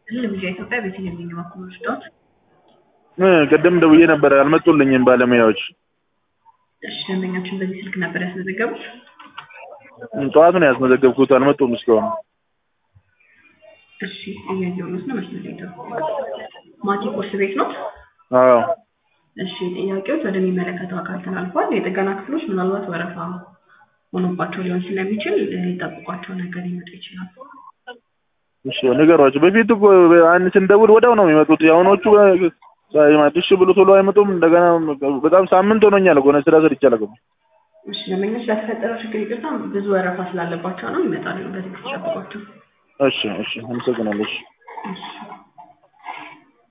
ይስጥልኝ ልምጃ ኢትዮጵያ ቤተልሔም ነኝ በኩል ወስደውት እ ቅድም ደውዬ ነበር አልመጡልኝም ባለሙያዎች። እሺ ደንበኛችን በዚህ ስልክ ነበር ያስመዘገቡት? ጠዋት ነው ያስመዘገብኩት አልመጡም እስካሁን። እሺ እያየሁት ነው መስመር ላይ ደው ማቲ ቁርስ ቤት ነው? አዎ እሺ ጥያቄዎች ወደሚመለከተው አካል ተላልፏል። የጥገና ክፍሎች ምናልባት ወረፋ ሆኖባቸው ሊሆን ስለሚችል ሊጠብቋቸው ነገር ሊመጡ ይችላል። እሺ ንገሯቸው። በፊት እኮ አንድ ስንደውል ወዲያው ነው የሚመጡት። የአሁኖቹ እሺ ብሎ ቶሎ አይመጡም። እንደገና በጣም ሳምንት ሆኖኛል እኮ ስራ ሰርቼ አላውቅም። እሺ ደንበኞች ስለተፈጠረው ችግር ይቅርታ፣ ብዙ ወረፋ ስላለባቸው ነው ይመጣሉ። በትዕግስት ጠብቋቸው። እሺ እሺ አመሰግናለሁ። እሺ እሺ